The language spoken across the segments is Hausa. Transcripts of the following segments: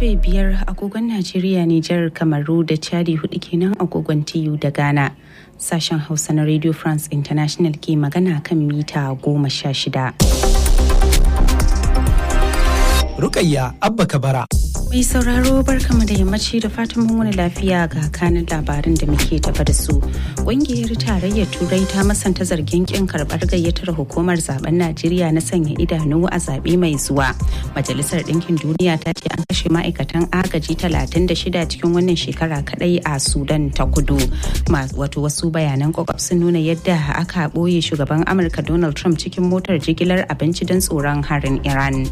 karfe biyar agogon Najeriya, Nijar, Kamaru da Chadi hudu kenan agogon TU da Ghana. Sashen Hausa na Radio France International ke magana kan mita goma sha shida. Rukayya Abba Kabara. Mai sauraro barkamu da yammaci da fatan mun wani lafiya ga kanin labarin da muke tafa da su. Ƙungiyar tarayyar Turai ta masanta zargin kin karɓar gayyatar hukumar zaben Najeriya na sanya idanu a zaɓe mai zuwa. Majalisar Ɗinkin Duniya ta ce an kashe ma'aikatan agaji 36 cikin wannan shekara kadai a Sudan ta kudu. Wato wasu bayanan kwakwaf sun nuna yadda aka ɓoye shugaban Amurka Donald Trump cikin motar jigilar abinci don tsoron harin Iran.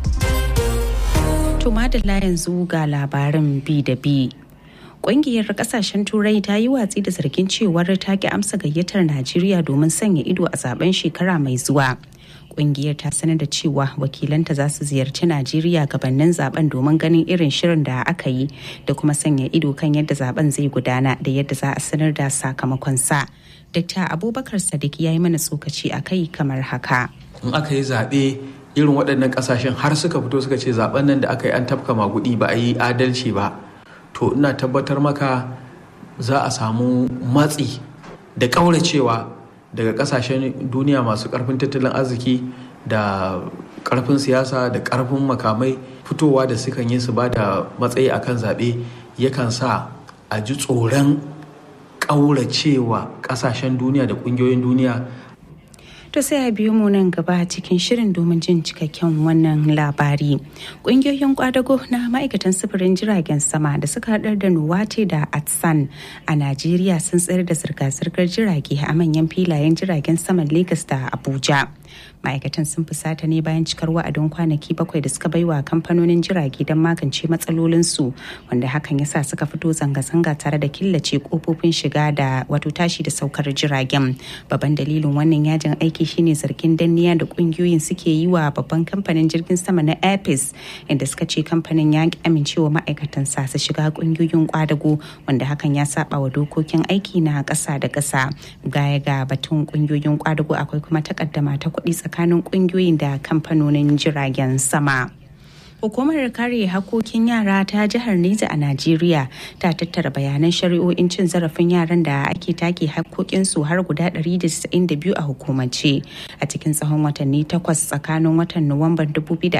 To madalla yanzu ga labarin bi da bi. Ƙungiyar kasashen Turai ta yi watsi da zargin cewar ta ki amsa gayyatar Najeriya domin sanya ido a zaben shekara mai zuwa. Ƙungiyar ta sanar da cewa wakilanta za su ziyarci Najeriya gabanin zaben domin ganin irin shirin da aka yi da kuma sanya ido kan yadda zaben zai gudana da yadda za a sanar da sakamakon sa. Dr. Abubakar Sadiq ya yi mana tsokaci a kai kamar haka. In aka yi zaɓe irin waɗannan ƙasashen har suka fito suka ce zaben nan da aka yi an tafka magudi ba a yi adalci ba to ina tabbatar maka za a samu matsi da ƙauracewa daga ƙasashen duniya masu ƙarfin tattalin arziki da ƙarfin siyasa da ƙarfin makamai fitowa da sukan yi su ba da matsayi akan zaɓe yakan sa a ji tsoron ƙauracewa ƙasashen duniya da ƙungiyoyin duniya To sai a biyo mu nan gaba cikin shirin domin jin cikakken wannan labari. Ƙungiyoyin kwadago na ma'aikatan sufurin jiragen sama da suka haɗar da Nuwate da Atsan a Najeriya sun tsayar da zirga-zirgar jirage a manyan filayen jiragen saman Legas da Abuja. ma'aikatan sun fusata ne bayan cikar wa'adin kwanaki bakwai da suka baiwa kamfanonin jirage don magance matsalolinsu wanda hakan ya sa suka fito zanga-zanga tare da killace kofofin shiga da wato tashi da saukar jiragen babban dalilin wannan yajin aiki shine zargin danniya da kungiyoyin suke yi wa babban kamfanin jirgin sama na airpeace inda suka ce kamfanin ya amincewa ma'aikatan sa su shiga kungiyoyin kwadago wanda hakan ya saba wa dokokin aiki na ƙasa da ƙasa gaya ga batun kungiyoyin kwadago akwai kuma takaddama ta kuɗi tsakanin kungiyoyin da kamfanonin jiragen sama. Hukumar kare hakokin yara ta jihar Neja a Najeriya ta tattara bayanan shari'o'in cin zarafin yaran da ake take hakokinsu har guda 192 a hukumance a cikin tsawon watanni takwas tsakanin watan Nuwamban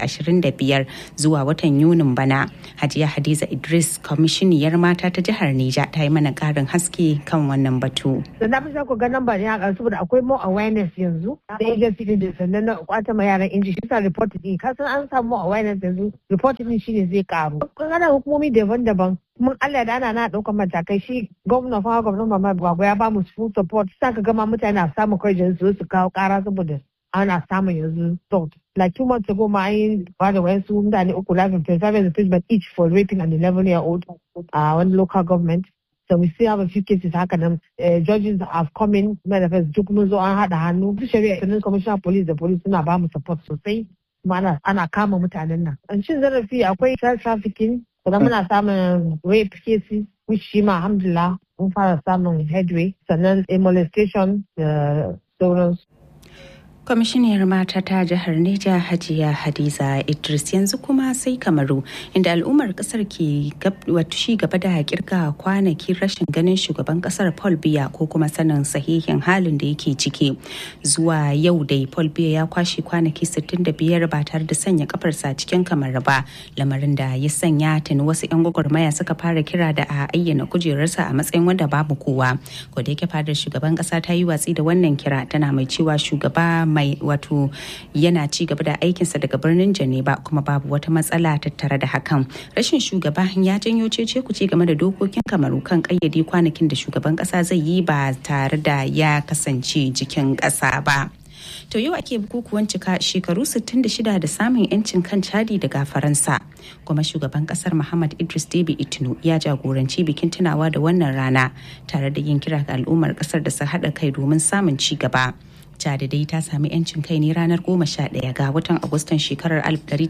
2025 zuwa watan Yunin bana. Hajiya Hadiza Idris, kwamishiniyar mata ta jihar Neja ta yi mana karin haske kan wannan batu. Da na fi ku ga namba ne a saboda akwai more awareness yanzu da agency din da sannan na kwata ma yaran inji shi sa report din kasan an samu awareness yanzu reporting shi ne zai karu. Kana hukumomi daban-daban mun Allah da ana na ɗaukar matakai shi gwamna fa gwamna mama gwagwa ya bamu full support sa ka gama mutane na samun kwarjin su su kawo kara saboda ana samun yanzu salt. Like two months ago ma an ba da wayansu mutane uku life imprisonment imprisonment each for raping an 11 year old a wani local government. So we still have a few cases haka nan judges have come in manifest duk mun zo an haɗa hannu duk shari'a sannan commissioner police da police suna ba mu support sosai kuma ana kama mutanen nan. An cin zarafi akwai child trafficking sannan muna samun rape cases which shi ma alhamdulillah mun fara samun headway sannan molestation da sauransu. kwamishiniyar mata ta jihar Neja Hajiya Hadiza Idris yanzu kuma sai Kamaru inda al'ummar kasar ke shi gaba da kirga kwanakin rashin ganin shugaban kasar Paul Biya ko kuma sanin sahihin halin da yake ciki zuwa yau dai Paul Biya ya kwashe kwanaki 65 ba tare da sanya kafarsa cikin kamar ba lamarin da ya sanya tuni wasu 'yan gwagwarmaya suka fara kira da a ayyana kujerarsa a matsayin wanda babu kowa ko da yake fadar shugaban kasa ta yi watsi da wannan kira tana mai cewa shugaba mai wato yana ci gaba da aikinsa daga birnin Geneva kuma babu wata matsala tattare da hakan. Rashin shugaba ya janyo cece kuce game da dokokin kamaru kan kayyade kwanakin da shugaban kasa zai yi ba tare da ya kasance jikin kasa ba. To yau ake bukukuwan cika shekaru 66 da samun 'yancin kan Chadi daga Faransa. Kuma shugaban kasar Muhammad Idris Deby Itno ya jagoranci bikin tunawa da wannan rana tare da yin kira ga al'ummar kasar da su haɗa kai domin samun ci gaba. Chad dai ta sami 'yancin kai ne ranar 11 ga watan Agustan shekarar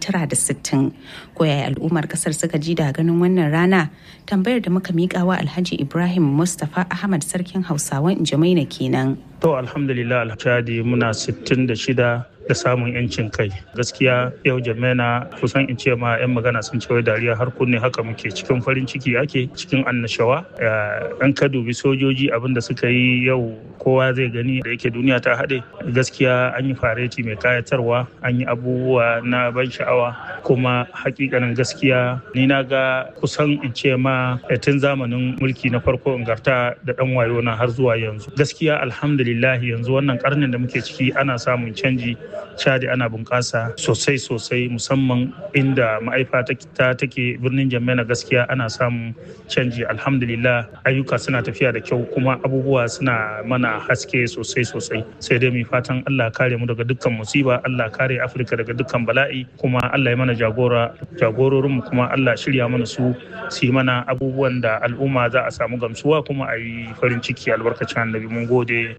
1960. Koyaya al'ummar kasar suka ji da ganin wannan rana tambayar da muka miƙa wa Alhaji Ibrahim Mustapha Ahmad sarkin Hausawan Jamaina kenan. To alhamdulillah Chadi muna 66 da samun yancin kai gaskiya yau jamena kusan in ce ma 'yan magana sun ce dariya har kunne haka muke cikin farin ciki ake cikin annashawa an ka dubi sojoji abin da suka yi yau kowa zai gani da yake duniya ta haɗe gaskiya an yi fareti mai kayatarwa an yi abubuwa na ban sha'awa kuma hakikanin gaskiya ni na ga kusan in ce ma tun zamanin mulki na farko ingarta da dan wayo na har zuwa yanzu gaskiya alhamdulillah yanzu wannan karnin da muke ciki ana samun canji cadi ana bunƙasa sosai sosai musamman inda ma'aifa ta take birnin jammena gaskiya ana samun canji alhamdulillah ayyuka suna tafiya da kyau kuma abubuwa suna mana haske sosai sosai sai dai mu fatan Allah kare mu daga dukkan musiba Allah kare Afirka daga dukkan bala'i kuma Allah ya mana jagora jagororin mu kuma Allah shirya mana su su yi mana abubuwan da al'umma za a samu gamsuwa kuma a yi farin ciki albarkacin annabi mun gode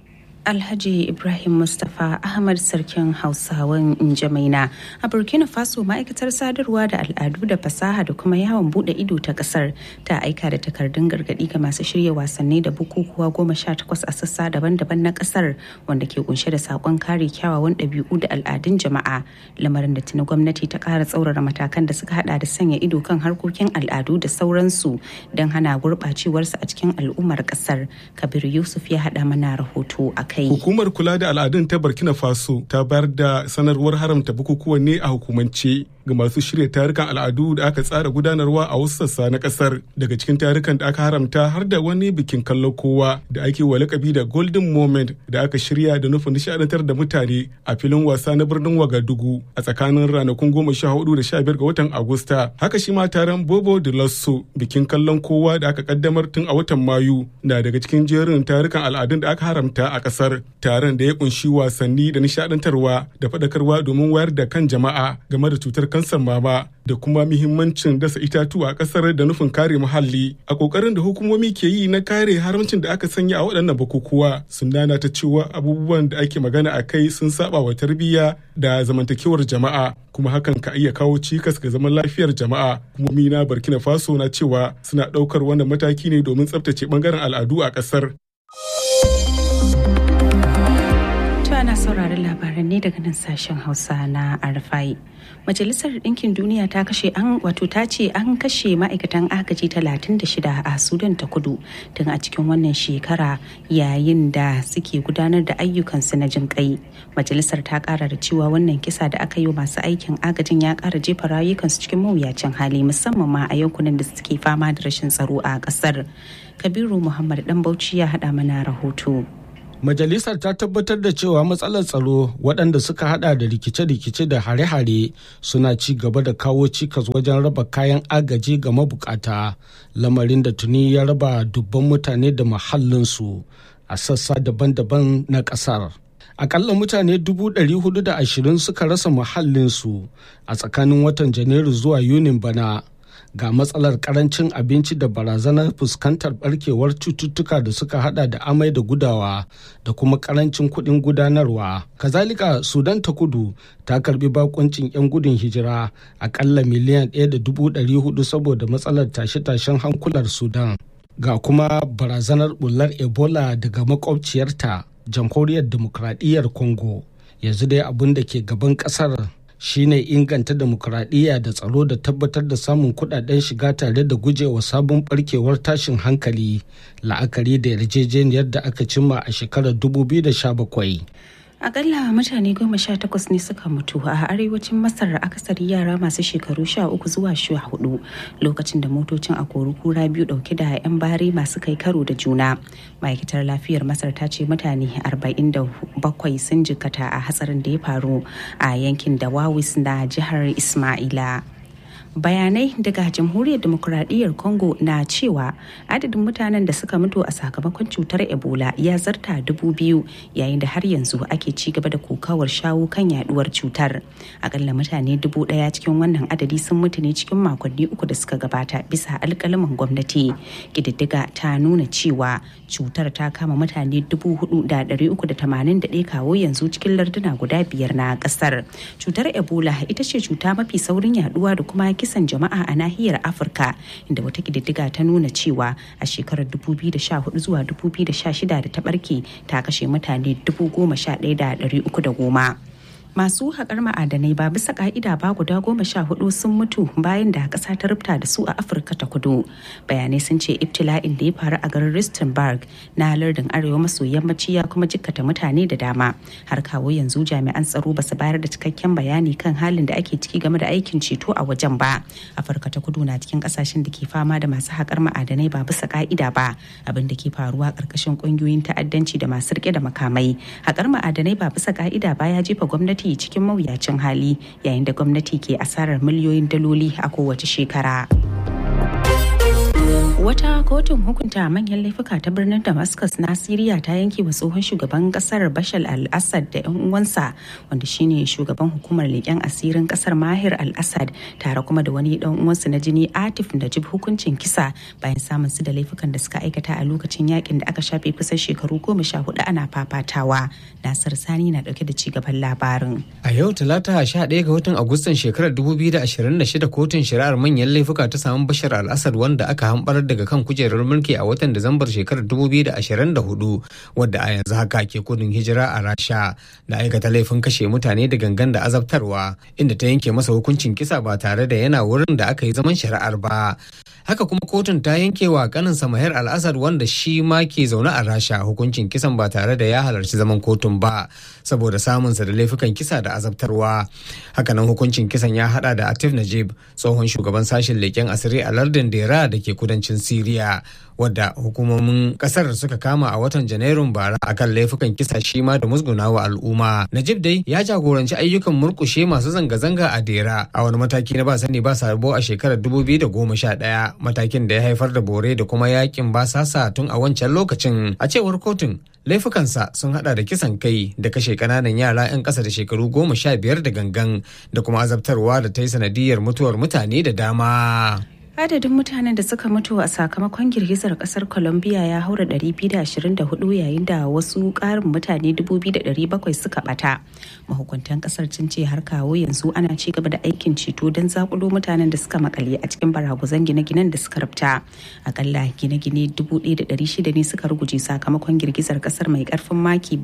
Alhaji Ibrahim Mustapha Ahmad Sarkin Hausawan Injamaina a Burkina Faso ma'aikatar sadarwa da al'adu da fasaha da kuma yawon bude ido ta kasar ta aika da takardun gargadi ga masu shirya wasanni da bukukuwa goma sha takwas a sassa daban-daban na kasar wanda ke kunshe da sakon kare kyawawan ɗabi'u da al'adun jama'a lamarin da tuni gwamnati ta ƙara tsaurara matakan da suka hada da sanya ido kan harkokin al'adu da sauransu don hana gurɓacewarsu a cikin al'ummar kasar Kabir Yusuf ya haɗa mana rahoto a kai. Hukumar kula da al'adun ta Burkina Faso ta bayar da sanarwar haramta bukukuwan ne a hukumance ga masu shirya tarukan al'adu da aka tsara gudanarwa a wasu sassa na kasar. Daga cikin tarukan da aka haramta har da wani bikin kallon kowa da ake wa lakabi da Golden Moment da aka shirya da nufin nishadantar da mutane a filin wasa na birnin Wagadugu a tsakanin ranakun goma sha hudu da sha biyar ga watan Agusta. Haka shi ma taron Bobo de Lasso bikin kallon kowa da aka kaddamar tun a watan Mayu na daga cikin jerin tarukan al'adun da aka haramta a kasar. taron da ya kunshi wasanni da nishadantarwa da faɗakarwa domin wayar da kan jama'a game da cutar kansar mama da kuma muhimmancin dasa itatuwa a ƙasar da nufin kare muhalli a ƙoƙarin da hukumomi ke yi na kare haramcin da aka sanya a waɗannan bukukuwa sun nana ta cewa abubuwan da ake magana a kai sun saba wa tarbiyya da zamantakewar jama'a kuma hakan ka iya kawo cikas ga zaman lafiyar jama'a hukumomi na burkina faso na cewa suna ɗaukar wannan mataki ne domin tsabtace ɓangaren al'adu a ƙasar. ana sauraron labaran ne daga nan sashen hausa na arfai majalisar ɗinkin duniya ta kashe an wato ta ce an kashe ma'aikatan agaji 36 a sudan ta kudu tun a cikin wannan shekara yayin da suke gudanar da ayyukansu na jin kai majalisar ta kara da cewa wannan kisa da aka yi wa masu aikin agajin ya kara jefa rayukansu cikin mawuyacin hali musamman ma a yankunan da suke fama da rashin tsaro a kasar kabiru muhammad dan bauchi ya haɗa mana rahoto Majalisar ta tabbatar da cewa matsalar tsaro waɗanda suka hada da rikice-rikice da hare-hare suna ci gaba da kawo cikas wajen raba kayan agaji ga mabukata lamarin da tuni ya raba dubban mutane da mahallinsu a sassa daban-daban na ƙasar. Akalla mutane 420 suka rasa muhallinsu a tsakanin watan Janairu zuwa Yunin bana. ga matsalar karancin abinci da barazanar fuskantar barkewar cututtuka da suka hada da amai da gudawa da kuma karancin kuɗin gudanarwa kazalika sudan ta kudu ta karbi bakuncin 'yan gudun hijira akalla miliyan 1.400 saboda matsalar tashe-tashen hankular sudan ga kuma barazanar bullar ebola daga makwabciyarta jamhuriyar demokradiyyar congo yanzu dai abin da ke gaban kasar shine inganta demokuraɗiyya da tsaro da tabbatar da samun kudaden shiga tare da gujewa sabon barkewar tashin hankali la'akari da yarjejeniyar da aka cimma a shekarar 2017 akalla mutane goma sha takwas ne suka mutu a arewacin masar akasari yara masu shekaru sha uku zuwa sha hudu lokacin da motocin a kura biyu dauke da 'yan bari masu kai karo da juna ma'aikatar lafiyar masar ta ce mutane 47 sun jikata a hatsarin da ya faru a yankin dawawis na jihar ismaila bayanai daga jamhuriyar demokuraɗiyyar congo na cewa adadin mutanen da suka mutu a sakamakon cutar ebola ya zarta dubu biyu yayin da har yanzu ake ci gaba da kokawar shawo kan yaduwar cutar akalla mutane dubu daya cikin wannan adadi sun mutu ne cikin makonni uku da suka gabata bisa alkalaman gwamnati kididdiga ta nuna cewa cutar ta kama mutane dubu hudu da dari uku da tamanin da ɗaya kawo yanzu cikin larduna guda biyar na ƙasar cutar ebola ita ce cuta mafi saurin yaduwa da kuma kisan jama'a a nahiyar afirka inda wata kididdiga ta nuna cewa a shekarar 2014 zuwa 2016 da ta barke ta kashe mutane 11,310 masu haƙar ma'adanai ba bisa ka'ida ba guda goma sha hudu sun mutu bayan da ƙasa ta rubuta da su a afirka ta kudu bayanai sun ce ibtila'in da ya faru a garin rustenburg na lardin arewa maso yammaci ya kuma jikkata mutane da dama har kawo yanzu jami'an tsaro ba su bayar da cikakken bayani kan halin da ake ciki game da aikin ceto a wajen ba afirka ta kudu na cikin ƙasashen da ke fama da masu haƙar ma'adanai ba bisa ka'ida ba abin da ke faruwa ƙarƙashin ƙungiyoyin ta'addanci da masu rike da makamai haƙar ma'adanai ba bisa ka'ida ba ya jefa gwamnati cikin mawuyacin hali yayin da gwamnati ke asarar miliyoyin daloli a kowace shekara. Wata kotun hukunta manyan laifuka ta birnin Damascus na Siriya ta yanke wa tsohon shugaban kasar Bashar al-Assad da 'yan uwansa wanda shine shugaban hukumar leƙen asirin kasar Mahir al-Assad tare kuma da wani dan uwansa na jini Atif Najib hukuncin kisa bayan samun su da laifukan da suka aikata a lokacin yakin da aka shafe kusan shekaru goma sha hudu ana fafatawa. Nasir Sani na dauke da ci gaban labarin. A yau Talata 11 ga watan Agustan shekarar 2026 kotun shari'ar manyan laifuka ta samu Bashar al-Assad wanda aka hambar daga kan kujerar mulki a watan Disambar shekarar 2024 wadda a yanzu haka ke kudin hijira a Rasha da aikata laifin kashe mutane da gangan da azabtarwa inda ta yanke masa hukuncin kisa ba tare da yana wurin da aka yi zaman shari'ar ba. Haka kuma kotun ta yanke wa kaninsa Mahir al-Assad wanda shi ma ke zaune a Rasha hukuncin kisan ba tare da ya halarci zaman kotun ba saboda samunsa da laifukan kisa da azabtarwa. Hakanan hukuncin kisan ya hada da Atif Najib tsohon shugaban sashen leƙen asiri a lardin Dera da ke kudancin Siriya wadda hukumomin kasar suka kama a watan Janairun bara akan laifukan kisa shi ma da musgunawa al'umma. Najib dai ya jagoranci ayyukan murkushe masu zanga-zanga a Dera a wani mataki na ba sani ba sabo a shekarar 2011 matakin da ya haifar da bore da kuma yakin basasa tun a wancan lokacin a cewar kotun laifukansa sun hada da kisan kai da kashe kananan yara 'yan ƙasa da shekaru goma sha biyar da gangan da kuma azabtarwa da ta yi sanadiyar mutuwar mutane da dama. adadin mutanen da suka mutu a sakamakon girgizar kasar colombia ya haura 224 yayin da wasu karin mutane 2,700 suka bata mahukuntan kasar sun ce har kawo yanzu ana ci gaba da aikin ceto don zakulo mutanen da suka makale a cikin baraguzan gine-ginen da suka rubta akalla gine-gine 1,600 ne suka ruguje sakamakon girgizar kasar mai karfin maki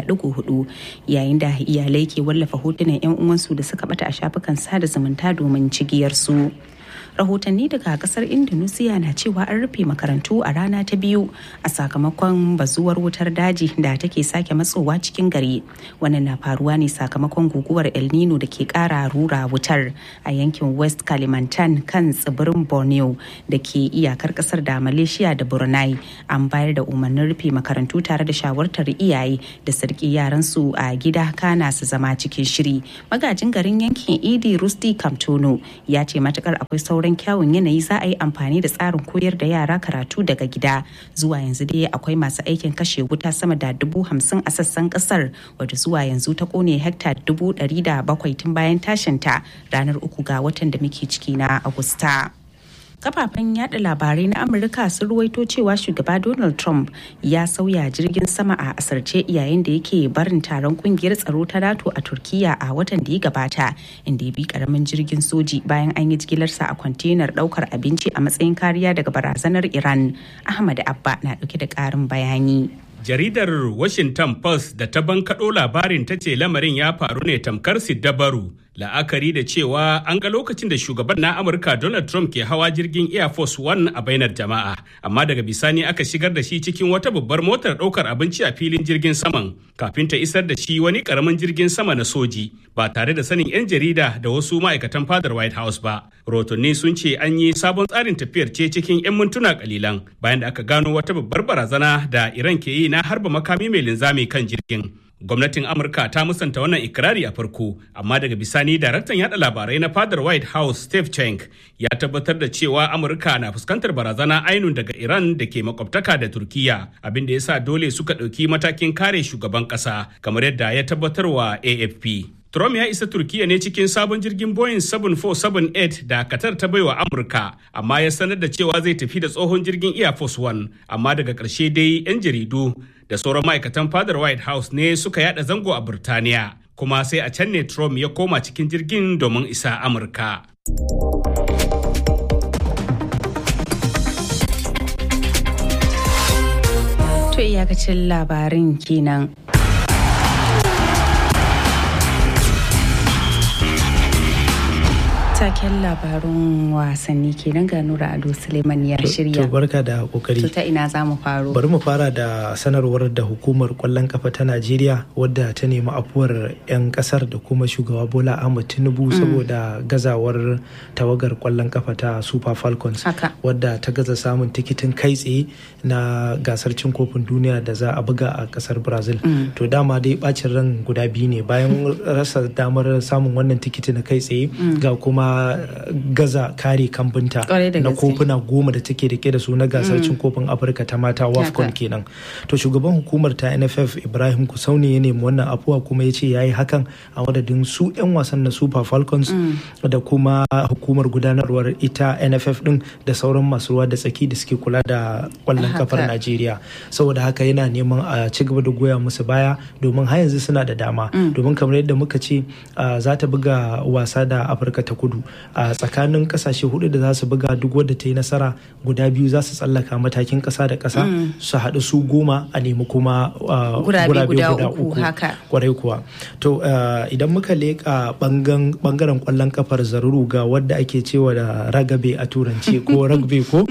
7.4 yayin da iyalai ke wallafa hotunan 'yan uwansu da suka bata a shafukan sada zumunta domin cigiyarsu. rahotanni daga kasar indonesia na cewa an rufe makarantu a rana ta biyu a sakamakon bazuwar wutar daji da take sake matsowa cikin gari wannan na faruwa ne sakamakon guguwar el nino da ke kara rura wutar a yankin west kalimantan kan tsibirin borneo da ke iyakar kasar da malaysia da brunei an bayar da umarnin rufe makarantu tare da shawartar iyaye da sarki yaransu a gida kana su zama cikin shiri magajin garin yankin idi rusti kamtono ya ce matukar akwai sauran sauran kyawun yanayi za a yi amfani da tsarin koyar da yara karatu daga gida zuwa yanzu dai akwai masu aikin kashe wuta sama da dubu hamsin a sassan kasar wadda zuwa yanzu ta kone hekta dubu ɗari da bakwai tun bayan tashinta ranar uku ga watan da muke ciki na agusta. kafafen yada labarai na amurka sun ruwaito cewa shugaba donald trump ya sauya jirgin sama a asarce yayin da yake barin taron kungiyar tsaro ta nato a turkiya a watan da ya gabata inda ya bi karamin jirgin soji bayan an yi jigilarsa a kwantenar daukar abinci a matsayin kariya daga barazanar iran ahmad abba na dauke da karin bayani jaridar washington post da ta bankaɗo labarin ta ce lamarin ya faru ne tamkar siddabaru la'akari da cewa an ga lokacin da shugaban na amurka donald trump ke hawa jirgin air force one a bainar jama'a amma daga bisani aka shigar da shi cikin wata babbar motar ɗaukar abinci a filin jirgin saman kafin ta isar da shi wani ƙaramin jirgin sama na soji ba tare da sanin 'yan jarida da wasu ma'aikatan fadar white house ba rotonni sun ce an yi sabon tsarin tafiyar ce cikin 'yan mintuna kalilan bayan da aka gano wata babbar barazana da iran ke yi na harba makami mai linzami kan jirgin gwamnatin amurka ta musanta wannan ikirari a farko amma daga bisani daraktan yada labarai na fadar white house steve cheng ya tabbatar da cewa amurka na fuskantar barazana ainun daga iran da ke makwabtaka da turkiya abin da ya sa dole suka ɗauki matakin kare shugaban ƙasa kamar yadda ya tabbatar wa afp Trump ya isa Turkiyya ne cikin sabon jirgin Boeing 747-8 da Qatar ta baiwa Amurka, amma ya sanar da cewa zai tafi da tsohon jirgin Air Force One, amma daga ƙarshe dai 'yan jaridu da sauran ma'aikatan fadar White House ne suka yada zango a Burtaniya, kuma sai a can ne Trump ya koma cikin jirgin domin isa Amurka. To iyakacin labarin kenan. taken labarun wasanni kenan ga Nura Ado Suleiman ya shirya. To barka da kokari. To ta ina za mu faro? Bari mu fara da sanarwar da hukumar kwallon kafa ta Najeriya wadda ta nemi afuwar 'yan kasar da kuma shugaba Bola Ahmed Tinubu saboda gazawar tawagar kwallon kafa ta Super Falcons wadda ta gaza samun tikitin kai tsaye na gasar cin kofin duniya da za a buga a kasar Brazil. To dama dai bacin ran guda biyu ne bayan rasa damar samun wannan tikiti na kai tsaye ga kuma gaza kare kambunta na kofuna goma da take rike da su na gasar cin kofin afirka ta mata wafcon kenan to shugaban hukumar ta nff ibrahim kusauni ya nemi wannan afuwa kuma ya ce ya yi hakan a madadin su 'yan wasan na super falcons da kuma hukumar gudanarwar ita nff din da sauran masu ruwa da tsaki da suke kula da kwallon kafar najeriya saboda haka yana neman a ci gaba da goya musu baya domin har yanzu suna da dama domin kamar yadda muka ce za ta buga wasa da afirka ta kudu a tsakanin kasashe hudu da za su buga duk wadda ta yi nasara guda biyu za su tsallaka matakin kasa da kasa su haɗu su goma a nemi kuma gurabe guda uku kwarai kuwa to idan muka leƙa bangaren kwallon kafar zaruru ga wadda ake cewa da ragabe a turanci ko rugby ko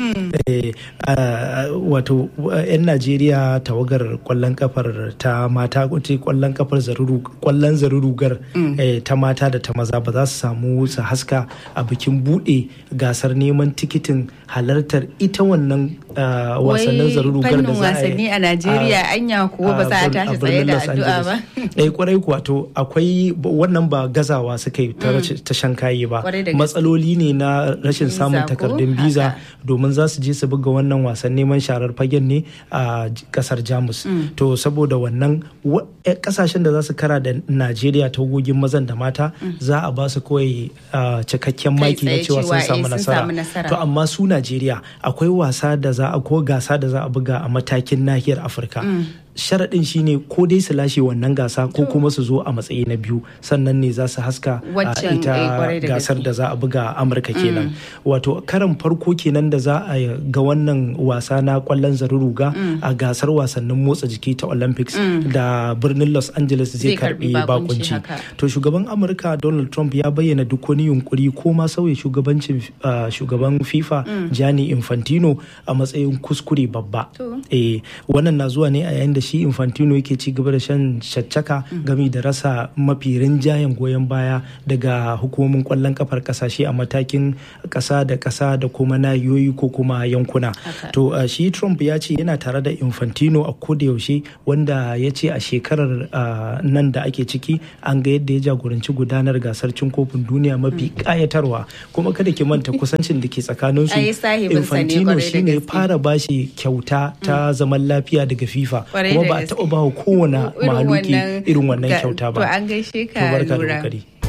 wato 'yan najeriya tawagar kwallon kafar ta mata kwallon kafar zaruru kwallon zarurugar ta mata da ta maza ba za su samu su haska a bikin bude gasar neman tikitin halartar ita wannan wasannin zarurugar da za a yi a Najeriya anya kuwa ba za a tashi tsaye da addu'a ba eh kwarai kuwa to akwai wannan ba gazawa suka yi ta shan kayi ba matsaloli ne na rashin samun takardun biza domin za su je su buga wannan wasan neman sharar fagen ne a kasar Jamus to saboda wannan kasashen da za su kara da Najeriya ta gogin mazan da mata za a ba su kawai cikakken maki na cewa sun samu nasara to amma su najeriya akwai wasa da za a ko gasa da za a buga a matakin nahiyar afirka sharaɗin shine ko dai su lashe wannan gasa ko kuma su zo a matsayi na biyu sannan ne za su haska a ita gasar da za a buga a amurka kenan wato karan farko kenan da za a ga wannan wasa na kwallon zaruruga a gasar wasannin motsa jiki ta olympics da birnin los angeles zai karbi bakunci to shugaban amurka donald trump ya bayyana duk wani yunkuri ko ma sauya shugabancin shugaban fifa gianni infantino a matsayin kuskure babba eh wannan na zuwa ne a yayin da shi infantino yake ci gaba da shan shaccaka game da rasa mafi rinjayen goyon baya daga hukumomin kwallon kafar kasashe a matakin kasa da kasa da kuma nahiyoyi ko kuma yankuna to shi trump ya ce yana tare da infantino a koda yaushe wanda ya ce a shekarar nan da ake ciki an ga yadda ya jagoranci gudanar gasar cin kofin duniya mafi kayatarwa kuma kada ki manta kusancin da ke tsakanin su infantino shine fara bashi kyauta ta zaman lafiya daga fifa kuma ba a taɓa ba kowane mahaluki irin wannan kyauta ba. To an gaishe ka lura.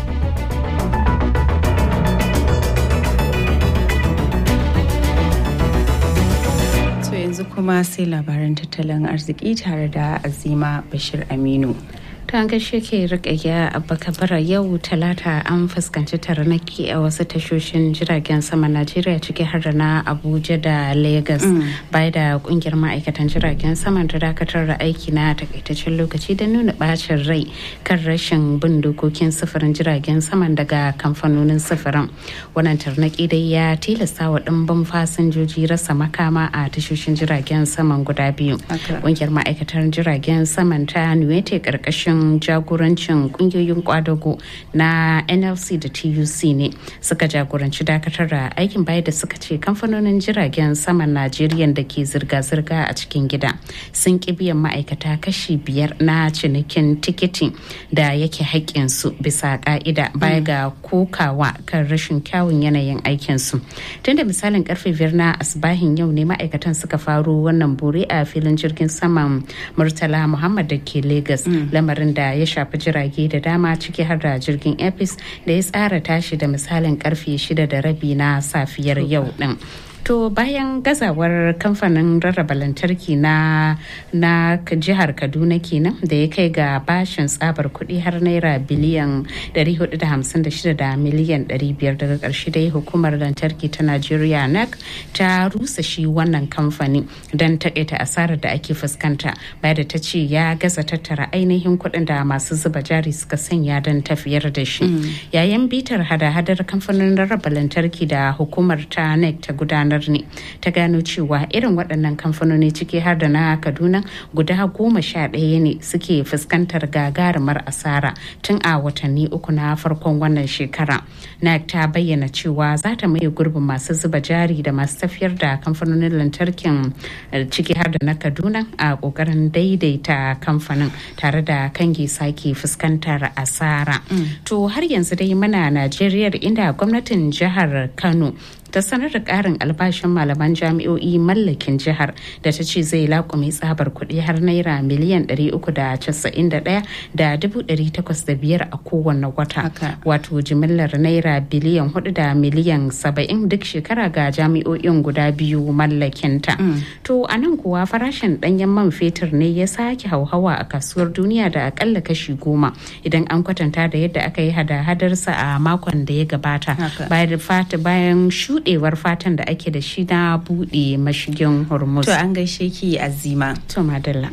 yanzu kuma sai labaran tattalin arziki tare da azima bashir aminu ta gaishe ke rikaya abba kabara yau talata an fuskanci taranaki a wasu tashoshin jiragen sama najeriya ciki har da na abuja da lagos bai da kungiyar ma'aikatan jiragen sama da dakatar da aiki na takaitaccen lokaci da nuna bacin rai kan rashin bin dokokin sufurin jiragen saman daga kamfanonin sufurin wannan tarnaki dai ya tilasta wa ɗimbin fasinjoji rasa makama a tashoshin jiragen saman guda biyu kungiyar ma'aikatan jiragen saman ta nuwete karkashin jagorancin kungiyoyin kwadago na nlc da tuc ne suka jagoranci dakatar da aikin baya da suka ce kamfanonin jiragen saman najeriya da ke zirga-zirga a cikin gida sun ki biyan ma'aikata kashi biyar na cinikin tikiti da yake haƙƙinsu bisa ƙa'ida baya ga kokawa kan rashin kyawun yanayin aikinsu tun da misalin karfe biyar na asibahin yau ne ma'aikatan suka faro wannan bore a filin jirgin saman murtala muhammad da ke lagos lamarin da ya shafi jirage da dama ciki har da jirgin apis da ya tsara tashi da misalin karfe shida da rabi na safiyar yau din To bayan gazawar kamfanin rarraba lantarki na na jihar Kaduna kenan da ya kai ga bashin tsabar kuɗi har naira biliyan 456 da miliyan 500 daga ƙarshe dai hukumar lantarki ta Najeriya NEC ta rusa shi wannan kamfani don taƙaita asarar da ake fuskanta bayan da ta ce ya gaza tattara ainihin kuɗin da masu zuba jari suka sanya don tafiyar da shi. Yayin bitar hada-hadar kamfanin rarraba lantarki da hukumar ta NEC ta gudanar ne ta gano cewa irin waɗannan kamfanoni ciki har da na Kaduna guda goma sha ɗaya ne suke fuskantar gagarumar asara tun a watanni uku na farkon wannan shekara. NEC ta bayyana cewa za ta maye gurbin masu zuba jari da masu tafiyar da kamfanonin lantarkin ciki har da na Kaduna a ƙoƙarin daidaita kamfanin tare da kange sake fuskantar asara. To har yanzu dai muna Najeriya inda gwamnatin jihar Kano ta sanar da karin albashin malaman jami'o'i mallakin jihar da ta ce zai laƙume tsabar kuɗi har naira miliyan 391 da 805 a kowane wata wato jimillar naira biliyan 4 da miliyan 70 duk shekara ga jami'o'in guda biyu mallakinta to a nan kuwa farashin ɗanyen man fetur ne ya sake hauhawa a kasuwar duniya da akalla kashi goma idan an kwatanta da yadda aka yi hada-hadarsa a makon da ya gabata bayan shuɗe buɗewar fatan da ake da shi na buɗe mashigin hormuz. To an gaishe ki azima. To madalla.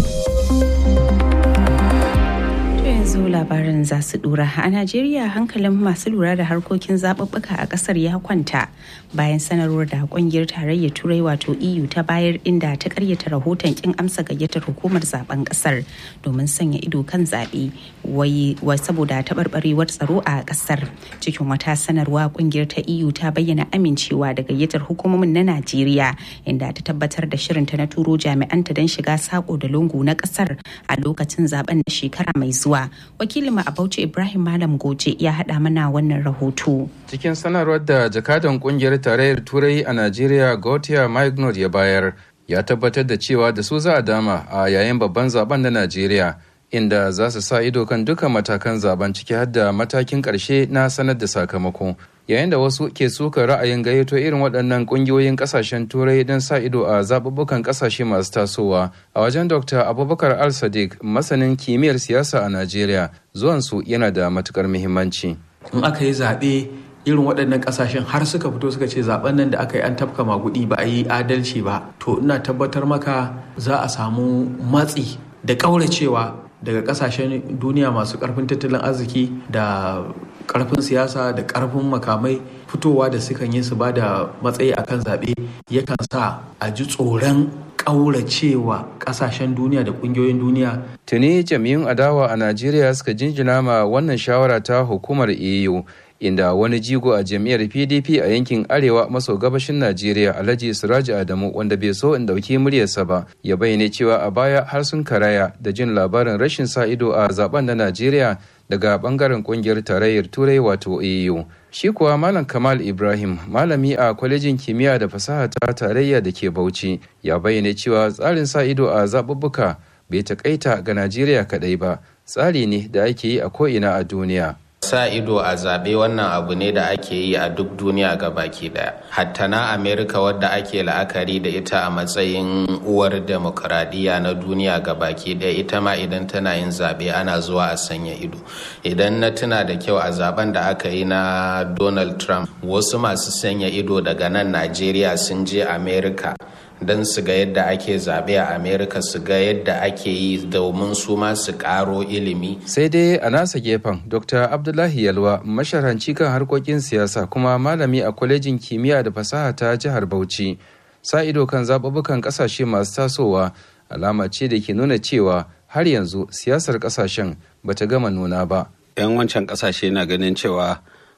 yanzu labarin za su dura a najeriya hankalin masu lura da harkokin zaɓuɓɓuka a ƙasar ya kwanta bayan sanarwar da ƙungiyar tarayyar turai wato eu ta bayar inda ta karyata rahoton kin amsa gayyatar hukumar zaben ƙasar domin sanya ido kan zaɓe wai saboda taɓarɓarewar tsaro a ƙasar cikin wata sanarwa ƙungiyar ta eu ta bayyana amincewa da gayyatar hukumomin na najeriya inda ta tabbatar da shirinta na turo jami'anta don shiga sako da lungu na ƙasar a lokacin zaben na shekara mai zuwa wakilinmu a bauchi ibrahim malam goje ya haɗa mana wannan rahoto cikin sanarwar da jakadan kungiyar tarayyar turai a najeriya gautier magnod ya bayar ya tabbatar da cewa da su za a dama a yayin babban zaben na najeriya inda za su sa ido kan dukkan matakan zaben ciki har da matakin ƙarshe na sanar da sakamako yayin da wasu ke suka ra'ayin gayyato irin waɗannan ƙungiyoyin ƙasashen turai don sa ido a zaɓuɓɓukan ƙasashe masu tasowa a wajen dr abubakar al sadiq masanin kimiyyar siyasa a najeriya zuwansu yana da matukar muhimmanci in aka yi zaɓe irin waɗannan ƙasashen har suka fito suka ce zaben nan da aka yi an tafka magudi ba a yi adalci ba to ina tabbatar maka za a samu matsi da ƙauracewa daga ƙasashen duniya masu ƙarfin tattalin arziki da karfin siyasa da karfin makamai fitowa da sukan yi su ba da matsayi akan zaɓe yakan sa a ji tsoron ƙauracewa ƙasashen duniya da ƙungiyoyin duniya. Tuni jam'iyyun adawa a Najeriya suka jinjina ma wannan shawara ta hukumar EU inda wani jigo a jam'iyyar PDP a yankin arewa maso gabashin Najeriya Alhaji Siraji Adamu wanda bai so in dauki muryarsa ba ya bayyane cewa a baya har sun karaya da jin labarin rashin sa ido a zaben na Najeriya daga bangaren kungiyar tarayyar turai wato eu shi kuwa malam kamal ibrahim malami a kwalejin kimiyya da fasaha ta tarayya da ke bauchi ya bayyana cewa tsarin sa ido a zaɓuɓɓuka bai takaita ga najeriya kaɗai ba tsari ne da ake yi a ko'ina a duniya sa ido a zaɓe wannan abu ne da ake yi a duk duniya ga baki ɗaya hatta na amerika wadda ake la'akari da ita a matsayin uwar demokuraɗiyya na duniya ga baki ɗaya ita ma idan tana yin zaɓe ana zuwa a sanya ido idan na tuna da kyau a zaben da aka yi na donald trump wasu masu sanya ido daga nan najeriya sun je amerika don su ga yadda ake zaɓe a amerika su ga yadda ake yi domin su ma su ƙaro ilimi sai dai a nasa gefen dr abdullahi yalwa masharanci kan harkokin siyasa kuma malami a kwalejin kimiyya da fasaha ta jihar bauchi sa ido kan zaɓuɓɓukan ƙasashe masu tasowa alama ce da ke nuna cewa har yanzu siyasar ƙasashen bata gama nuna ba 'yan wancan ƙasashe na ganin cewa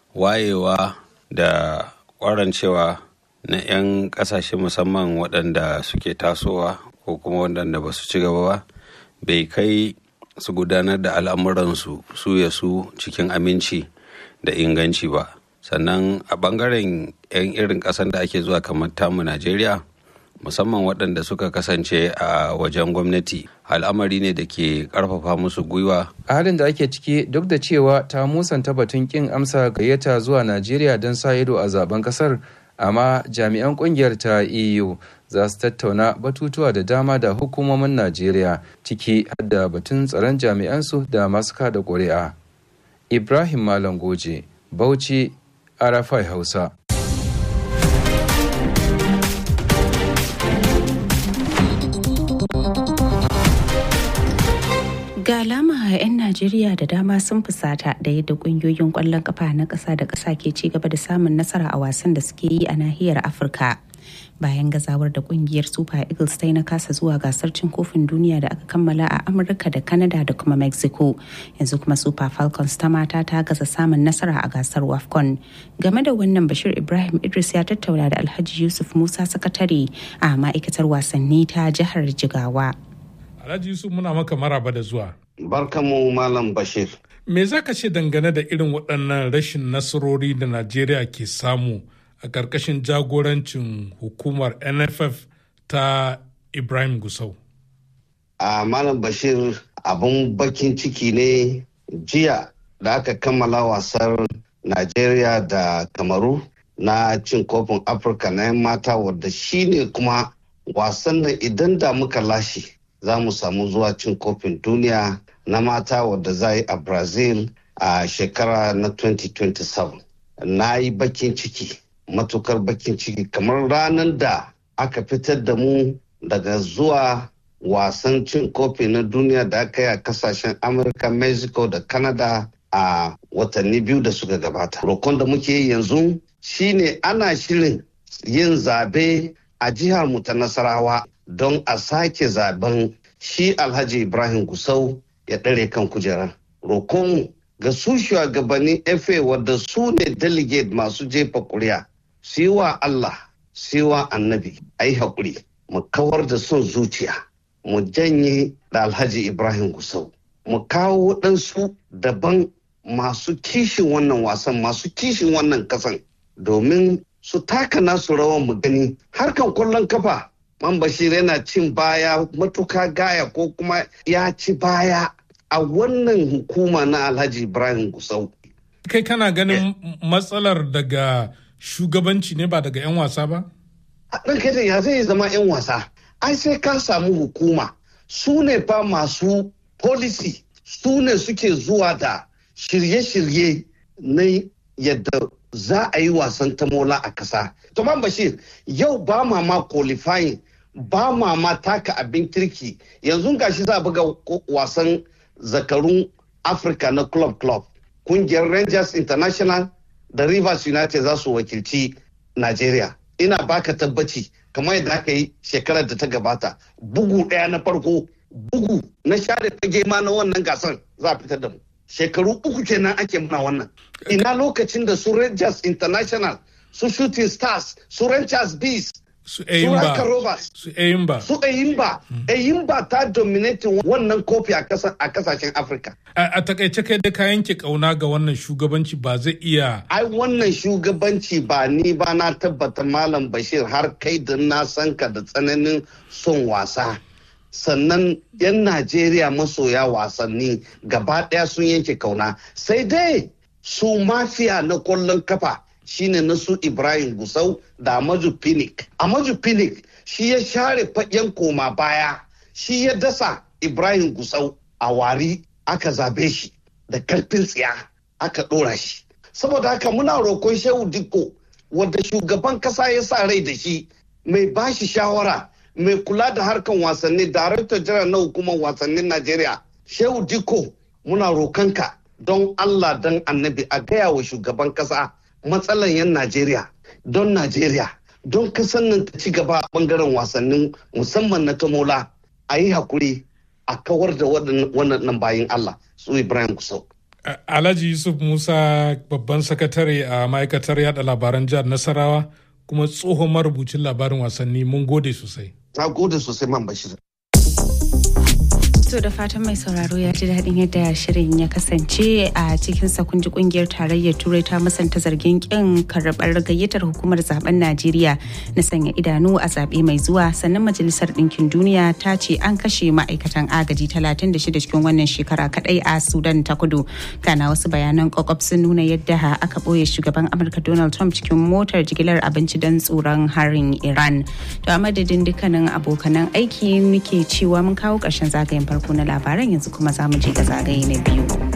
wayewa da cewa na 'yan kasashe musamman waɗanda suke tasowa ko kuma waɗanda ba su ci gaba ba bai kai su gudanar da al'amuransu su ya su cikin aminci da inganci ba sannan a ɓangaren 'yan irin ƙasar da ake zuwa kamar tamu najeriya musamman waɗanda suka kasance a wajen gwamnati al'amari ne da ke ƙarfafa musu gwiwa a halin da ake ciki duk da cewa ta musanta batun kin amsa gayyata zuwa najeriya don sa ido a zaben kasar amma jami'an kungiyar ta eu za su tattauna batutuwa da dama da hukumomin najeriya ciki har da batun tsaron jami'ansu da masu kada ƙuri'a ibrahim malam goje bauchi arafai hausa Ga alama 'yan Najeriya da dama sun fusata da yadda kungiyoyin kwallon kafa na ƙasa da ƙasa ke ci gaba da samun nasara a wasan da suke yi a nahiyar Afirka. Bayan gazawar da kungiyar Super Eagles ta yi na kasa zuwa gasar cin kofin duniya da aka kammala a Amurka da Canada da kuma Mexico. Yanzu kuma Super Falcons ta mata ta gaza samun nasara a gasar WAFCON. Game da wannan Bashir Ibrahim Idris ya tattauna da Alhaji Yusuf Musa sakatare a ma'aikatar wasanni ta jihar Jigawa. Alhaji Yusuf muna maka maraba da zuwa. Barkamu Malam Bashir. Me za ka ce dangane da irin waɗannan rashin nasarori da Najeriya ke samu a ƙarƙashin jagorancin hukumar NFF ta Ibrahim Gusau? A Malam Bashir abun bakin ciki ne jiya da aka kammala wasar Najeriya da Kamaru na cin kofin Afirka na 'yan mata wadda shi ne kuma wasan nan idan da muka lashe. za mu samu zuwa cin kofin duniya na mata wadda za yi a brazil a shekara na 2027 na yi bakin ciki matukar bakin ciki kamar ranar da aka fitar da mu daga zuwa wasan cin kofi na duniya da aka yi a kasashen amurka mexico da canada a watanni biyu da suka gabata rokon da muke yi yanzu shine ana shirin yin zabe a jihar mu ta nasarawa don a sake zaben shi alhaji ibrahim gusau ya ɗare kan kujerar rokon ga su shugabannin fa wadda su ne delegate masu jefa kuri'a su yi wa allah su yi wa annabi a yi haƙuri mu kawar da son zuciya mu janye da alhaji ibrahim gusau mu kawo waɗansu daban masu kishin wannan wasan masu kishin wannan kasan domin su taka nasu rawan mu gani harkan kwallon kafa man bashir yana cin baya matuka gaya ko kuma ya ci baya a wannan hukuma na alhaji ibrahim gusau kai kana ganin matsalar daga shugabanci ne ba daga 'yan wasa ba ɗan kai ya zai zama 'yan wasa ai sai ka samu hukuma su ne fa masu policy su ne suke zuwa da shirye-shirye na yadda za a yi wasan tamola a kasa. Toman Bashir yau ba ma ma qualifying ba ma ma taka abin kirki yanzu gashi za a buga wasan zakarun Afirka na club club. Kungiyar Rangers International da Rivers United za su wakilci Najeriya. Ina baka tabbaci kamar yadda aka yi shekarar da ta gabata bugu ɗaya na farko bugu na share fage ma na wannan gasan za a fitar da mu. shekaru uku kenan ake muna wannan ina lokacin da su rangers international su shooting stars su rangers bees su eyimba su eyimba su eyimba eyimba ta dominating wannan kofi a kasashen afirka a takaice kai da ka yanke kauna ga wannan shugabanci ba zai iya ai wannan shugabanci ba ni ba na tabbata malam bashir har kai da na san ka da tsananin son wasa sannan 'yan Najeriya masoya wasanni gaba ɗaya sun yanke kauna sai dai su mafiya na kwallon kafa shine na su Ibrahim Gusau da Amaju Pinnick. Amaju Pinnick shi ya share fagen koma baya shi ya dasa Ibrahim Gusau a wari aka zabe shi da karfin tsiya aka ɗora shi. Saboda haka muna roƙon Shehu Dikko wadda shugaban ƙasa ya sa rai da shi mai bashi shawara mai kula da harkan wasanni darakta jiran na hukumar wasannin najeriya shehu diko muna rokanka don allah don annabi a gaya wa shugaban kasa matsalan yan najeriya don najeriya don kasan nan ta ci gaba a bangaren wasannin musamman na tamola a yi hakuri a kawar da wannan bayin allah su ibrahim kusau alhaji yusuf musa babban sakatare a ma'aikatar yada labaran jihar nasarawa kuma tsohon marubucin labarin wasanni mun gode sosai Na gode sosai man bashir. To da fatan mai sauraro ya ji daɗin yadda shirin ya kasance a cikin kunji kungiyar tarayyar turai ta musanta zargin kin karɓar gayyatar hukumar zaben Najeriya na sanya idanu a zaɓe mai zuwa sannan majalisar ɗinkin duniya ta ce an kashe ma'aikatan agaji 36 cikin wannan shekara kadai a Sudan ta kudu. Kana wasu bayanan kwakwaf sun nuna yadda aka ɓoye shugaban Amurka Donald Trump cikin motar jigilar abinci don tsoron harin Iran. To a madadin dukkanin abokanan aiki muke cewa mun kawo ƙarshen zagayen farko na labaran yanzu kuma za mu je ga zagaye na biyu.